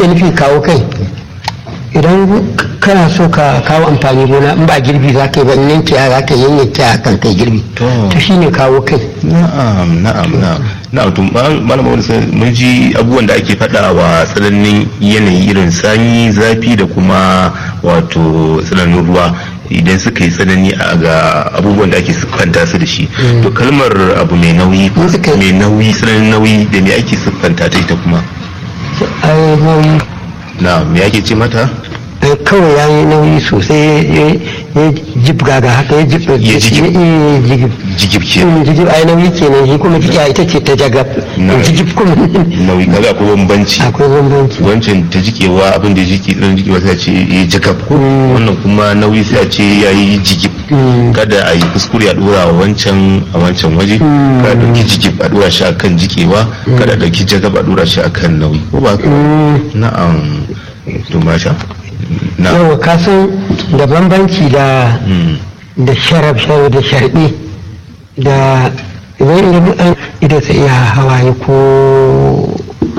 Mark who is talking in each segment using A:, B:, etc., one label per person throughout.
A: ake nufi kawo kai idan kana so ka kawo amfani gona in ba girbi za ka yi ba in yanke za ka yanyanke a kan kai girbi
B: To.
A: to shine kawo kai
B: na'am na'am na'am na'am to malama wani sai mun ji abubuwan da ake faɗa wa tsananin yanayi irin sanyi zafi da kuma wato tsananin ruwa idan suka yi tsanani a ga abubuwan da ake siffanta su da shi to kalmar abu mai nauyi
A: In suka yi-
B: mai nauyi tsananin nauyi da me ake siffanta ta ita kuma
A: ai nauyi
B: na me ake ce mata
A: ai kawai ya yi nauyi sosai ya- ya jibga ga haka ya jibga
B: Ya jigib.
A: ya jigib
B: jigib ke
A: Mm, jigib ai nauyi kenan shi kuma jigiya ita ce ta jagab
B: Na.
A: jigib kuma
B: nauyi kaga akwai bambanci
A: akwai bambanci
B: wancan ta jikewa abin da ya jiki ɗan jikewa sai a ce ya jikab ko
A: Mm.
B: wannan kuma nauyi sai a ce ya yi jigib
A: Mm.
B: kada a yi kuskure a dora wa wancan a wancan waje
A: Mm.
B: kada a ɗauki jigib a dora shi akan jikewa kada a ɗauki jagab a dora shi akan nauyi ko ba haka ba?
A: Mm.
B: na'am to masha na'am
A: yawa kasan da bambanci da
B: Mm.
A: da sharaf sharaf da sharbi da idan idan an idan sai iya hawaye ko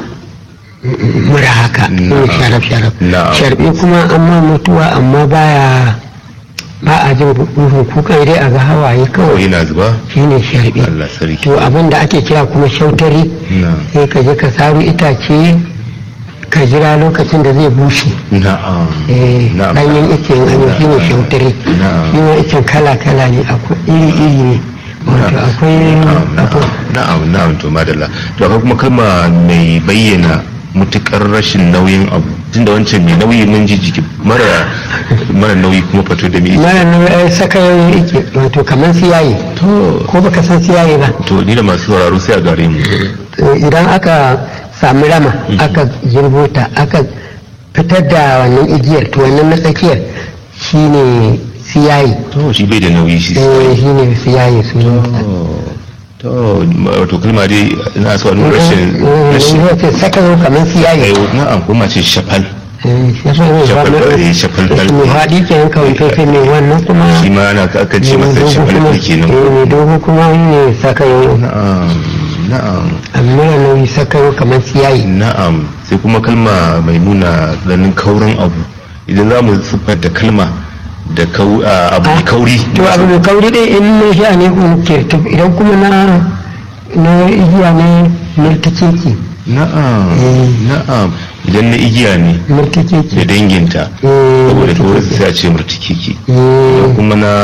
A: mura haka ne
B: Na'am.
A: sharaf sharaf
B: Na'am.
A: sharbi kuma amma mutuwa amma baya ba a jin duhun kukan dai a ga hawaye
B: kawai
A: kawai
B: yana zuba
A: shine sharbi
B: Allah sarki
A: to abin da ake kira kuma shautari
B: na'am
A: sai ka je ka saru itace ka jira lokacin da zai bushe
B: na'am
A: eh
B: na'am
A: ɗanyen ice in an yi shi ne shautare
B: Na'am.
A: shi ma icen kala-kala ne akwai iri-iri ne wato akwai akwai
B: na'am na'am to madalla to akwai kuma kalma mai bayyana mutukar rashin nauyin abu tunda wancan mai nauyi mun ji jiki mara mara nauyi kuma fato da mai
A: mara nauyi ai saka yau ike wato kamar siyaye
B: to
A: ko baka san siyaye ba
B: to ni da masu sauraro sai a gare mu
A: To idan aka sami rama aka girbo ta aka fitar da wannan igiyar to wannan na tsakiyar shine siyaye
B: to shi bai da nauyi shi
A: eh shine siyaye su
B: to wato kalma dai ina so a nuna rashin rashin
A: rashin saka yau kamar siyaye
B: eh, na'am kuma ce shafal
A: shafal
B: Shafal, eh, shafal dal.
A: mai haɗi kenan kawai sai mai wannan kuma
B: shi ma ana aka ce masa
A: mai
B: shafal
A: dogo
B: ɗin kenan
A: kuma- eh, mai dogo kuma ne saka yau
B: na'am na'am
A: amma nauyi saka yau kamar siyayi
B: na'am sai kuma kalma mai nuna ganin kaurin abu idan za mu siffanta kalma da kau- a, abu mai kauri
A: to abu mai kauri dai in na sha ne kuma kirtif idan kuma na na igiya ne murtikeki
B: na'am
A: Eh.
B: na'am idan na igiya ne da
A: murtikeki
B: danginta
A: Eh,
B: saboda kawai
A: murtikeki.
B: sai a ce murtikiki
A: eh
B: idan kuma na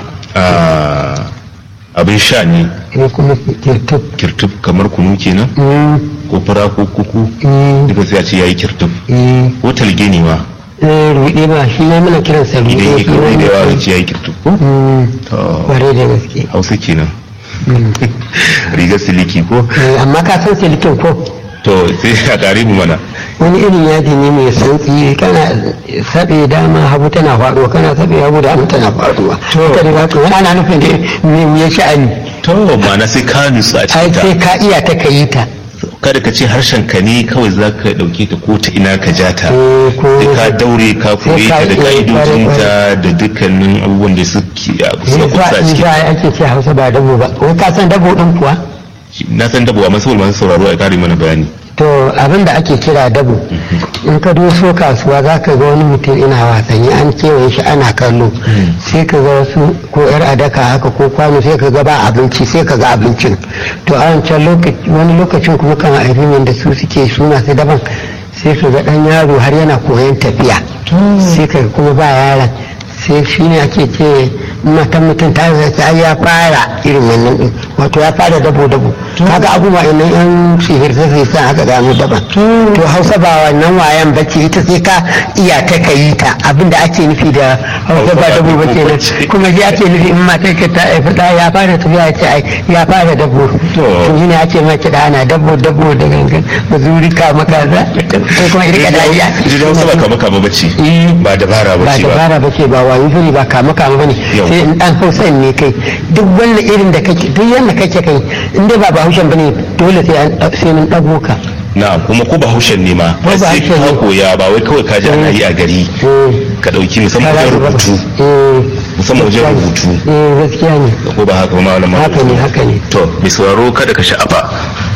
B: a, abin sha ne
A: eh, kuma kirtif
B: kirtuf kamar kunu kenan
A: Mm,
B: ko fara ko kuku
A: mm,
B: duka sai a ce yayi kirtuf
A: eh,
B: ko talge ne ma
A: eh, ruɗe ba shi ne muna kiransa
B: idan
A: ruɗe
B: yake kauri da yawa
A: shi
B: zai ce yayi kirtuf ko
A: ne
B: to
A: kware da gaske
B: hausa kenan
A: Mm.
B: rigar siliki ko
A: Eh, amma ka san silikin ko
B: to sai a kare mu mana
A: wani irin yadi ne mai santsi kana sabe dama hagu tana faduwa kana sabe hagu dama tana faduwa haka ne ba to wani ana nufin da me ya sha'ani
B: to ma'ana sai ka nutsu a
A: ai
B: cikin
A: sai
B: ta
A: ka iya ta kayi ta
B: kada ka ce harshen ka ne kawai za ka dauke ta ko ta ina ka ja ta
A: Eh, ko-
B: sai ka daure ka koye
A: ka
B: ta da
A: iya
B: ka'idojinta da dukkanin abubuwan da suke a kusa
A: ne
B: kusa a
A: za in
B: cikin
A: za ake ce hausa ba dabo ba wai ka san dabo din kuwa
B: na san dabuwa masu saboda masu sauraro a kare mana bayani
A: to abin da ake kira dabo in ka doso kasuwa za ka ga wani mutum ina wasanni an kewaye shi ana kallo sai ka ga wasu ko yar adaka haka ko kwano sai ka ga ba abinci sai ka ga abincin to a wancan lokaci wani lokacin kuma kan aibimin da su suke suna su daban sai ka ga dan yaro har yana koyon tafiya sai ka ga kuma ba yaron sai shi ne ake ce matan mutum ta zai ai ya fara irin wannan din wato ya fara dabo dabo kaga abubuwa inan yan sihir sai sai aka gano daban to hausa ba wannan wayan bace ita sai ka iya ta kayi ta abinda ake nufi da hausa ba dabo bace nan kuma shi ake nufi in matar ka ta haifi da ya fara tafiya ya ce ai ya fara dabo to shi ne ake ma kiɗa ana dabo dabo da gangan mazuri kama kaza ko kuma irka dariya
B: ita hausa ba kama kama bace
A: Eh.
B: ba dabara
A: ba
B: bace ba
A: dabara ba ce ba wayo bane ba kama kama bane
B: Yau.
A: sai in dan hausan ne kai duk wannan irin da kake duk yanda kake kai in dai ba bahaushen bane dole sai an sai mun dago ka
B: na kuma ko bahaushen ne ma
A: Ko
B: sai
A: bahaushen
B: ka
A: ne.
B: koya ba wai kawai ka ji ana yi a gari
A: eh
B: ka dauki musamman wajen rubutu
A: eh
B: musamman wajen rubutu
A: eh gaskiya ne
B: ko ba haka ba malama
A: haka ne haka ne
B: to mai sauraro kada ka sha'afa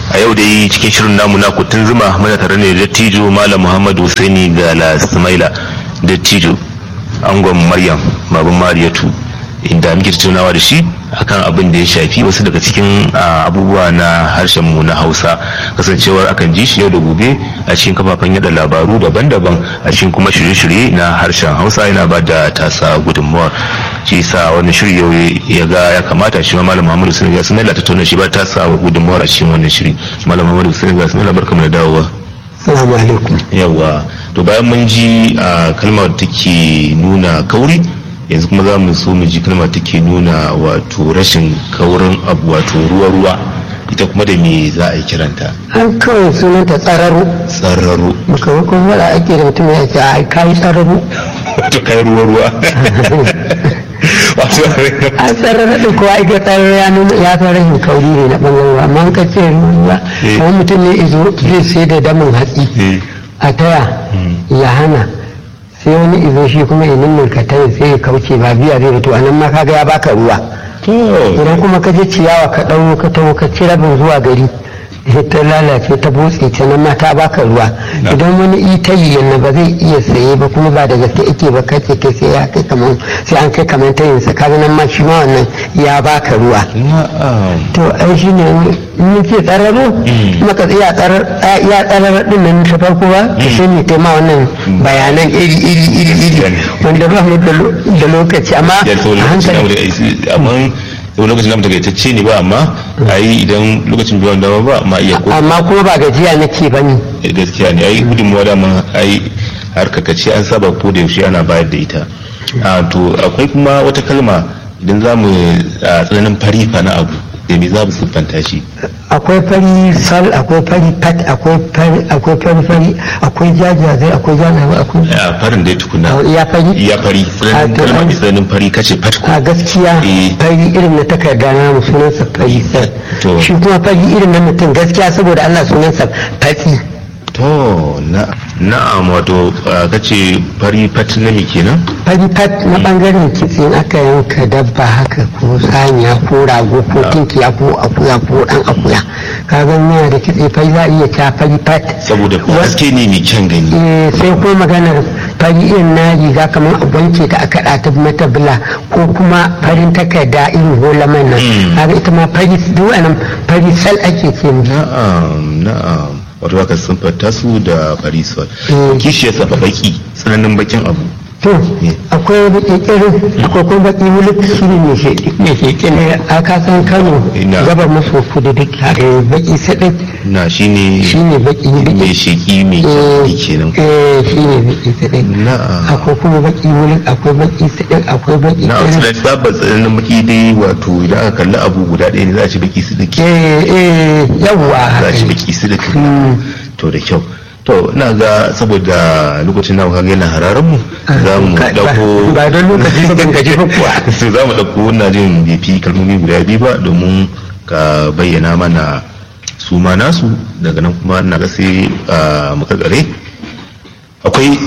B: a yau dai cikin shirin namu na kutun zuma muna tare ne da dattijo malam muhammadu husaini ga lasmaila dattijo angon maryam baban mariyatu inda muke tattaunawa da shi akan abin da ya shafi wasu daga cikin abubuwa na harshen mu na hausa kasancewar akan ji shi yau da gobe a cikin kafafen yada labaru daban-daban a cikin kuma shirye-shirye na harshen hausa yana ba da tasa gudunmawar shi sa wannan shiri yau ya ga ya kamata shi ma malam muhammadu sun ga sun tattauna shi ba tasa gudunmawar a cikin wannan shiri malam muhammadu sun ga sun barka mu da dawowa
A: Assalamu alaikum.
B: yawa to bayan mun ji a kalmar take nuna kauri yanzu kuma za mu so mu ji kalmar take nuna wato rashin kaurin abu wato ruwa-ruwa ita kuma da me za a yi kiranta
A: An kawai sunanta tsararo.
B: tsararo
A: Makamakon wada ake da mutum ya ce a kayi tsararo.
B: wato kai ruwa-ruwa wato
A: A tsararo ɗin kowa ita tsararo ya nuna ya fi rashin kauri ne na ɓangaren amma an ka ce ruwa
B: Eh.
A: kamar mutum ne izo zai sai da damin hatsi
B: eh,
A: a taya ya hana sai wani izo shi kuma ya nuna ka taya sai ya kauce ba biya zai to anan ma kaga ya baka ruwa
B: to
A: idan kuma ka je ciyawa ka ɗau ka taho ka ci rabin zuwa gari sai ta lalace ta botse ta nan ma ta baka ruwa
B: Na.
A: idan wani ita yi yana ba zai iya saye ba kuma ba da gaske ake ba kace kai sai ya kai kaman sai an kai kaman ta yin sa kaga nan ma shi ma wannan ya baka ruwa
B: na'am
A: to ai shi ne mun ce tsararo maka tsaya tsarar ya tsarar din nan ta farko ba to sai ne ta ma wannan bayanan iri iri iri iri
B: Yani.
A: wanda ba mu da lo- da lokaci amma
B: ya to
A: a
B: lokacin namu
A: hankali
B: da amma yau lokacin namu takaitacce ne ba amma ayi idan lokacin biyan dama ba ma iya ko
A: amma kuma ba gajiya nake ba ni
B: gaskiya ne ai gudunmuwa dama ai harkar kace an saba ko da yaushe ana bayar da ita a to akwai kuma wata kalma idan za mu a tsananin farifa na abu da me za mu siffanta shi
A: akwai fari sal akwai fari pat akwai fari akwai fari fari akwai jajazai akwai janawa akwai
B: a farin dai tukuna
A: ya fari
B: ya fari tsananin
A: A to
B: kalma
A: an-
B: mai tsananin fari kace fatko
A: a gaskiya
B: Eh.
A: fari irin na takarda na mu sunansa fari sal
B: To.
A: shi kuma fari irin na mutum gaskiya saboda Allah sunansa fatsi
B: to na na'am wato a, kace fari fat na me kenan
A: fari fat na bangaren kitse in aka yanka dabba haka ko saniya ko rago ko tinkiya ko akuya ko dan akuya ka ga yana da kitse fari za a iya ta fari fat
B: saboda
A: Wa-
B: haske ne mai kyan gani
A: Eh, sai ko maganar fari irin na riga kamar a wanke ta aka ɗata mata bula ko kuma farin takarda irin holaman nan
B: Mm.
A: kaga ita ma fari duk wannan fari sal ake ce musu.
B: na'am na'am wato haka sun fata su da farisol
A: Mm.
B: kishiyar sa fa baki tsananin bakin abu
A: to akwai baki kirin akwai kuma baki wuluk shi ne mai sheƙi mai sheƙi ne a kasan kano
B: Ina.
A: gabar maso kudu duk eh, baki saɗin
B: na shine
A: shi ne baki
B: mai
A: baki
B: sheki mai
A: Eh,
B: kyau kenan
A: eh, shi ne baki saɗin
B: na'am
A: akwai kuma baki wuluk akwai baki saɗin akwai baki
B: na'am
A: kirin
B: sai sabon tsananin baki dai wato idan aka kalli abu guda ɗaya ne za a ci baki su dake
A: eh eh yawwa
B: za a ci baki su dake
A: Mm.
B: to da kyau to ina ga saboda lokacin na kaga yana hararan mu za mu
A: Ka- ba-
B: dauko
A: ba don lokaci ba ban gaji ba kuwa
B: so za mu ɗauko ina jin bai fi kalmomi guda biyu ba domin ka bayyana mana su ma nasu daga nan kuma ina ga sai a makarkare akwai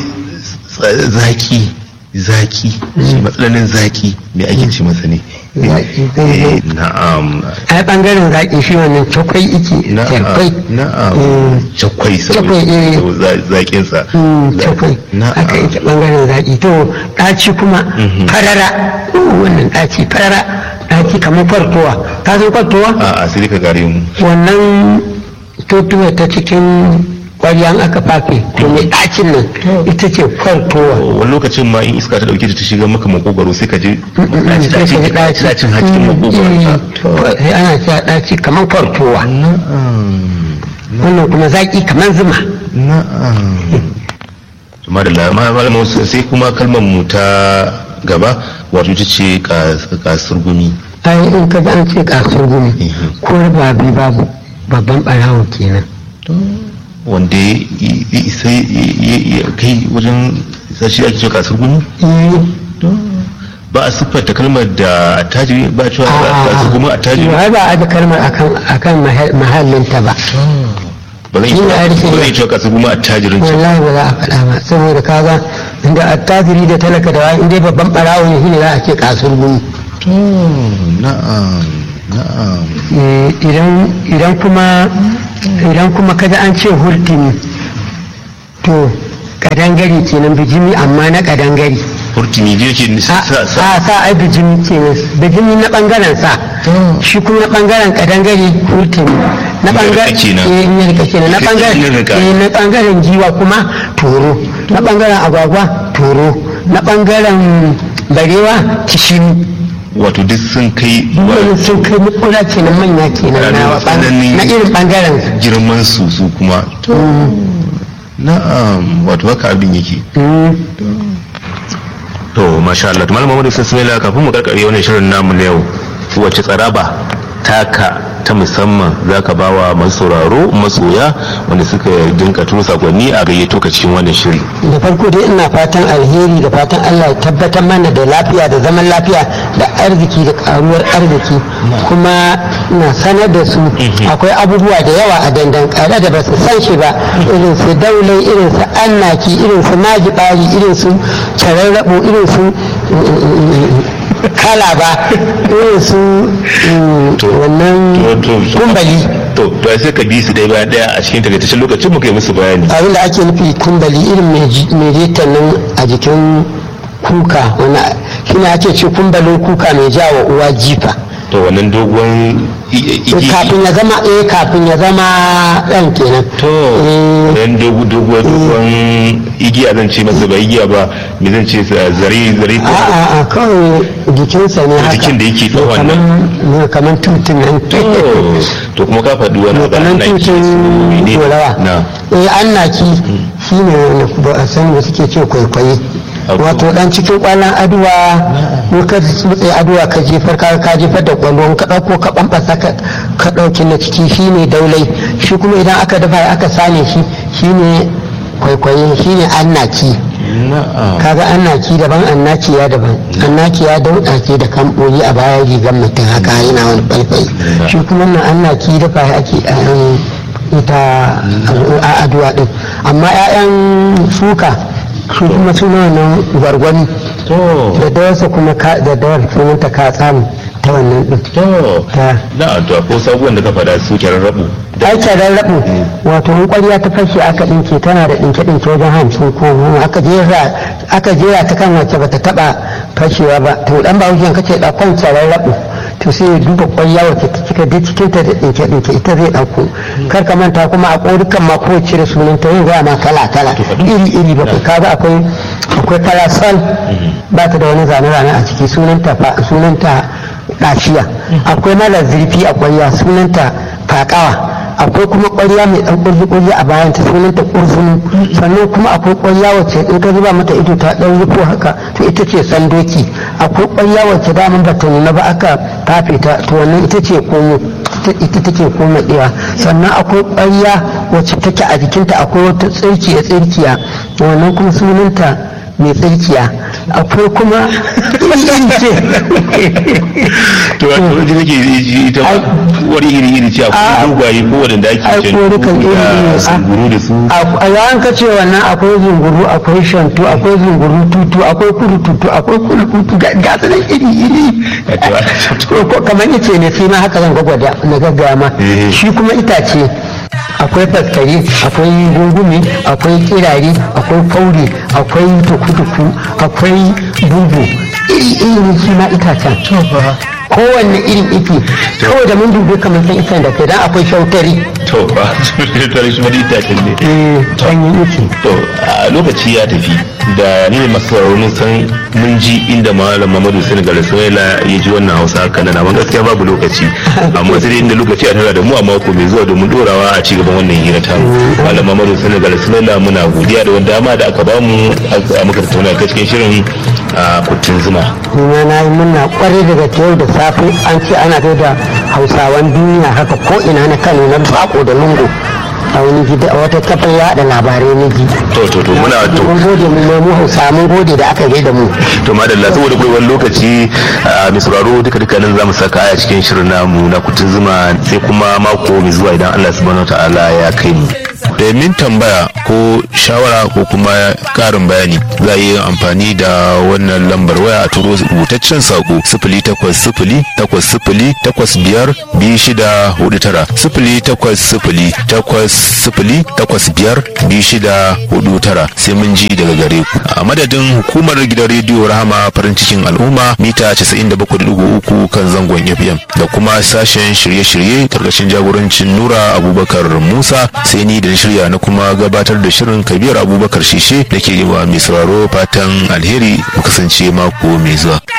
B: z- zaki zaki shi matsalanin zaki me ake ce masa ne
A: Zaki, zai-
B: Eh, na'am
A: ai bangaren zaƙi shi wannan cakwai ike
B: na'am
A: cakwai
B: na'am
A: Mm.
B: cakwai saboda
A: Cakwai, eh.
B: saboda zakin sa
A: Mm, cakwai
B: na'am
A: haka ita bangaren zaƙi to ɗaci kuma farara Uh, wannan ɗaci farara ɗaci kamar kwartowa ka san kwartowa
B: a a sai dai ka gare mu
A: wannan totuwa ta cikin ƙwaryan aka fafe to mai ɗacin nan ita ce kwartowa
B: wani lokacin ma in iska ta dauke ta ta shiga maka makogaro sai ka je
A: sai ka ji ɗaci
B: dacin hakikin makogaro
A: sai ana cewa ɗaci kamar kwartowa wannan kuma zaƙi kamar zuma
B: kuma da malamin sai kuma kalmar mu ta gaba wato ita ce kasar gumi
A: ai in ka ji an ce kasar gumi ko ba bi babu babban ɓarawo kenan
B: wanda ya isa ya kai wajen sashi ake cewa kasar gumi ba a siffanta kalmar da attajiri ba a cewa kasar gumi attajiri
A: ai ba a da kalmar akan mahallinta ba
B: ba zan yi cewa kasar gumi attajirin ce
A: wallahi ba za a faɗa ba saboda kaga inda attajiri da talaka da wani dai babban ɓarawo ne shine za a ce kasar gumi
B: na'am na'am
A: idan kuma idan kuma kaji an ce hurtumi to kadangare kenan bijimi amma na kadangare
B: hurtumi je ke sa
A: a
B: sa
A: sa ai bijimi kenan bijimi na bangaren sa shi kuma na bangaren kadangare hurtumi na bangaren
B: Yarka kenan.
A: eh yarka kenan na
B: Yarka
A: bangaren
B: yarka.
A: eh na bangaren giwa kuma toro na bangaren agwagwa toro na bangaren barewa kishiri
B: wato duk sun kai
A: wannan sun kai mukura kenan manya kenan na
B: Ranar tsananin-
A: na irin bangaren su
B: girman su su kuma na'am wato haka abin yake
A: Mm.
B: to masha Allah to malam Muhammadu Sasmila kafin mu karkare wannan shirin namu na yau wace tsaraba taka ta musamman zaka bawa masu sauraro masoya wanda suka dinka turo sakonni a gayyato ka cikin wannan shiri
A: da farko dai ina fatan alheri da fatan Allah ya tabbatar mana da lafiya da zaman lafiya da arziki da karuwar arziki kuma ina sanar da su akwai abubuwa da yawa a dandan kare da ba su san shi ba irin su daulai irin su annaki irin su majibari irin su cararrabo irin su kala ba irin su mm,
B: To,
A: wannan
B: to, to, to.
A: kumbali
B: to to sai ka bi su dai bayan daya a cikin takaitaccen lokacin mu kai musu bayani
A: abin da ake nufi kumbali irin mai reta nan a jikin kuka wani shi ne ake ce kumbalin kuka mai jawa uwa jifa
B: to wannan dogon i- i- igi
A: kafin ya zama eh kafin ya zama ɗan kenan
B: to
A: Eh,
B: dan dogo dogo dogon igiya zan ce masa ba igiya ba me zan ce sa- zare zare ko
A: a a a kawai jikinsa ne haka
B: Jikin da yake tsawon
A: kamar ne kamar tutun nan
B: to to kuma ka faɗi wani abu
A: kamar
B: ana yi su
A: tutun
B: ne
A: dorawa
B: na
A: eh annaki shi ne wanda ba a sani ba suke ce kwaikwayi
B: Abu.
A: wato dan cikin kwallon aduwa ko ka tsutse aduwa ka jefar ka ka jefar da kwallo ka dauko ka bambasa ka ka dauki na ciki shine daulai shi kuma idan aka dafa aka sane shi shine kwaikwayi shine annaki
B: na'am
A: kaga annaki daban annaki ya daban annaki ya dauda ke da kamboyi a bayan rigar mutum haka yana wani falfai shi kuma nan annaki dafa ake a yan ita a aduwa din amma 'ya'yan shuka su kuma suna wannan gwargwani
B: to
A: da dawarsa kuma ka- da dawar sunanta ka tsamu ta wannan din
B: to
A: ta
B: na to ko sabuwan da ka faɗa su kyaran rabu
A: aikin rarrabu wato in ƙwarya ta fashe aka ɗinke tana da ɗinke-ɗinke wajen hamsin ko goma aka jera aka jera ta kan wacce bata taɓa fashewa ba to dan ba wujen kace ɗaukan rarrabu to sai ya duba ƙwarya wacce ta cika duk cikin ta da ɗinke-ɗinke ita zai ɗauko kar ka manta kuma a ƙorukan ma ko cire sunan ta yin gaya ma kala-kala iri-iri ba kaga akwai akwai parasol ba ta da wani zane-zane a ciki sunanta fa- sunanta ɗashiya akwai mara zurfi a ƙwarya sunanta faƙawa akwai kuma ƙwarya mai ɗan ƙurji-ƙurji a bayan ta sunanta ƙurzunu sannan kuma akwai ƙwarya wacce in ka zuba mata ido ta ɗan rufo haka to ita ce sandoki akwai ƙwarya wacce daman ba ta nuna ba aka tafe ta to wannan ita ce komo ita- ita take koma ɗewa sannan akwai ƙwarya wacce take a jikinta akwai wata tsirkiya tsirkiya wannan kuma sunanta mai tsirkiya akwai kuma
B: to wato ji nake ji ita wani iri iri ce akwai
A: Ah.
B: dogaye ko wanda ake
A: Ai,
B: ce
A: ko dukan iri iri,
B: da
A: ah.
B: sunguru da su
A: a yawan ka ce wannan akwai zunguru akwai shantu akwai zunguru tutu akwai kudu tutu akwai kudu tutu ga ga su nan iri iri
B: Wato,
A: ko kamar yace ne sai ma haka zan gwagwada na gaggaya ma
B: Eh.
A: shi kuma itace akwai faskari akwai gungumi akwai kirare akwai kauri akwai tukutuku akwai bubu iri iri shi ma itacen kowanne irin ike kawai da mun dubi kamar san itan da kai dan akwai shautari
B: to ba to shi ma itacen ne
A: eh sanyin ike
B: to a lokaci ya tafi da ni ne masu sauraro mun san mun ji inda malam Muhammadu Senegal Suwaila ya ji wannan Hausa haka nan amma gaskiya babu lokaci amma sai dai inda lokaci a tara da mu a mako mai zuwa domin dorawa a ci gaban wannan hira ta malam Muhammadu Senegal Suwaila muna godiya da wanda dama da aka bamu a muka tattauna ta cikin shirin a kuttun zuma
A: kuma na yi murna kwarai daga yau da safe an ce ana da hausawan duniya haka ko ina na kano na bako da lungu a wani gida a wata kafin yada labarai na ji
B: to to to muna to
A: mun gode mu mai mu hausa mun gode da aka gaida mu
B: to madalla saboda kai wani lokaci a mai sauraro duka duka nan zamu saka aya cikin shirin namu na kutun zuma sai kuma mako mai zuwa idan Allah subhanahu wataala ya kai mu
C: domin tambaya ko shawara ko kuma karin bayani za a yi amfani da wannan lambar waya a turo rubutaccen sako sifili takwas sifili takwas sifili takwas biyar biyu shida hudu tara sifili takwas sifili takwas sifili takwas biyar biyu shida hudu tara sai mun ji daga gare ku a madadin hukumar gidan rediyo rahama farin cikin al'umma mita 97.3 kan zangon fm da kuma sashen shirye-shirye karkashin jagorancin nura abubakar musa sai ni da shirya na kuma gabatar da shirin kabir abubakar shishe da ke yi wa mai sauraro fatan alheri mu kasance mako mai zuwa